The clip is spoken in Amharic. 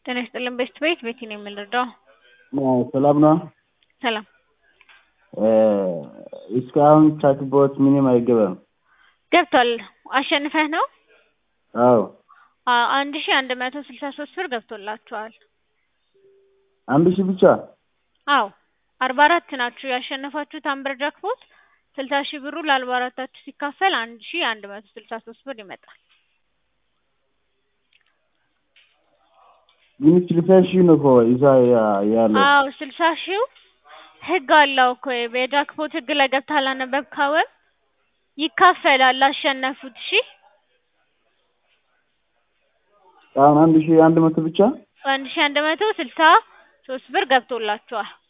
ጤና ይስጥልን ቤስት ቤት ቤቲ ነው የምንረዳው። ሰላም ነው። ሰላም እስካሁን ቻትቦት ምንም አይገባም። ገብቷል። አሸንፈህ ነው? አዎ አዎ፣ አንድ ሺ አንድ መቶ ስልሳ ሶስት ብር ገብቶላችኋል። አንድ ሺህ ብቻ አዎ አርባ አራት ናችሁ ያሸነፋችሁት አምበር ጃክፖት ስልሳ ሺህ ብሩ ለአርባ አራታችሁ ሲካፈል አንድ ሺ አንድ መቶ ስልሳ ሶስት ብር ይመጣል። ግን ስልሳ ሺህ ነው እኮ እዛ ያ- ያለው አዎ ስልሳ ሺው ህግ አለው እኮ የጃክፖት ህግ ላይ ገብተህ አላነበብከውም? ይካፈላል ላሸነፉት። እሺ አሁን አንድ ሺህ አንድ መቶ ብቻ አንድ ሺ አንድ መቶ ስልሳ ሶስት ብር ገብቶላችኋል።